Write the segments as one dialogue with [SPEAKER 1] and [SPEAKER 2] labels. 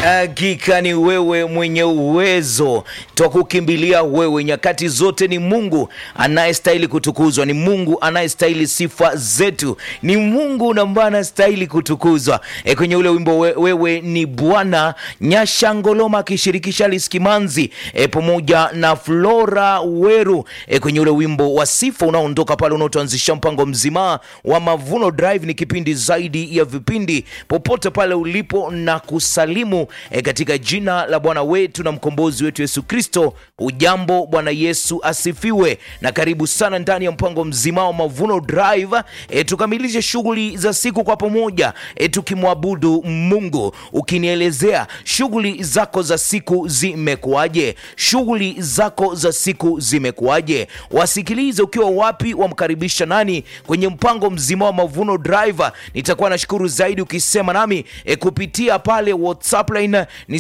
[SPEAKER 1] Hakika ni wewe mwenye uwezo, twakukimbilia wewe nyakati zote. Ni Mungu anayestahili kutukuzwa, ni Mungu anayestahili sifa zetu, ni Mungu ambaye anastahili kutukuzwa. E, kwenye ule wimbo we, wewe ni Bwana Nyashangoloma akishirikisha Alice Kimanzi e, pamoja na Flora Weru e, kwenye ule wimbo wa sifa unaoondoka pale unaotuanzisha mpango mzima wa Mavuno Drive. Ni kipindi zaidi ya vipindi, popote pale ulipo na kusalimu e, katika jina la Bwana wetu na mkombozi wetu Yesu Kristo. Ujambo, Bwana Yesu asifiwe, na karibu sana ndani ya mpango mzima wa Mavuno Drive e, tukamilishe shughuli za siku kwa pamoja e, tukimwabudu Mungu. Ukinielezea shughuli zako za siku zimekuwaje? Shughuli zako za siku zimekuwaje? Wasikilize ukiwa wapi, wamkaribisha nani kwenye mpango mzima wa Mavuno Drive. Nitakuwa nashukuru zaidi ukisema nami e, kupitia pale WhatsApp line ni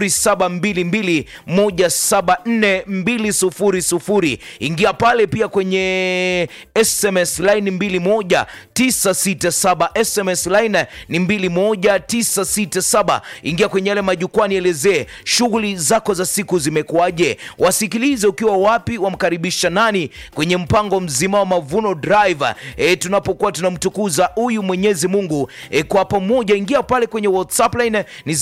[SPEAKER 1] 0722174200. Ingia pale pia kwenye SMS line 21967, SMS line ni 21967. Ingia kwenye yale majukwaa, nielezee shughuli zako za siku zimekuwaje. Wasikilize ukiwa wapi, wamkaribisha nani kwenye mpango mzima wa Mavuno Drive e, tunapokuwa tunamtukuza huyu Mwenyezi Mungu e, kwa pamoja. Ingia pale kwenye WhatsApp line ni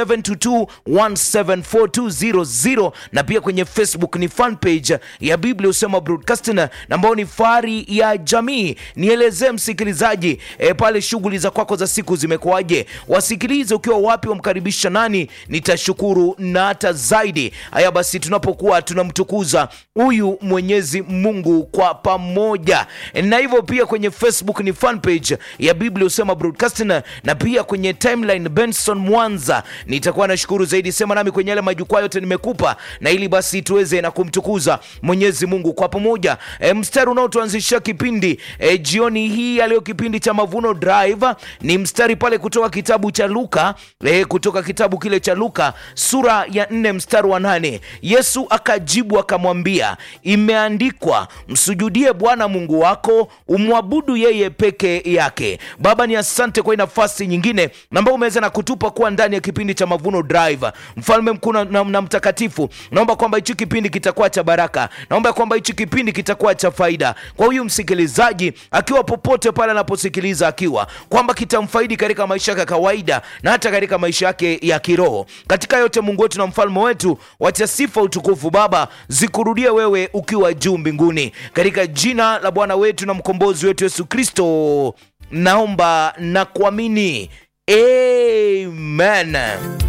[SPEAKER 1] 0722174200 na pia kwenye Facebook ni fan page ya Biblia Usema Broadcasting ambao ni fahari ya jamii. Nielezee msikilizaji e, pale shughuli za kwako za siku zimekuwaje? Wasikilize ukiwa wapi, wamkaribisha nani, nitashukuru na hata zaidi. Haya basi, tunapokuwa tunamtukuza huyu Mwenyezi Mungu kwa pamoja, na hivyo pia kwenye Facebook ni fan page ya Biblia Usema Broadcasting na pia kwenye timeline Benson Mwanza. Nitakuwa nashukuru zaidi, sema nami kwenye yale majukwaa yote nimekupa, na ili basi tuweze na kumtukuza Mwenyezi Mungu kwa pamoja. E, mstari unaotuanzishia kipindi e, jioni hii ya leo, kipindi cha Mavuno Drive ni mstari pale kutoka kitabu cha Luka e, kutoka kitabu kile cha Luka sura ya nne mstari wa nane. Yesu akajibu akamwambia, imeandikwa, msujudie Bwana Mungu wako, umwabudu yeye peke yake. Baba, ni asante kwa hii nafasi nyingine ambao umeweza na kutupa kuwa ndani ya kipindi cha Mavuno Drive. Mfalme mkuu na, na, na mtakatifu, naomba kwamba hichi kipindi kitakuwa cha baraka, naomba kwamba hichi kipindi kitakuwa cha faida kwa huyu msikilizaji, akiwa popote pale anaposikiliza, akiwa kwamba kitamfaidi katika maisha yake ya kawaida na hata katika maisha yake ya kiroho. Katika yote, Mungu wetu na mfalme wetu, wacha sifa, utukufu Baba zikurudie wewe ukiwa juu mbinguni, katika jina la Bwana wetu na mkombozi wetu Yesu Kristo naomba na kuamini, amen.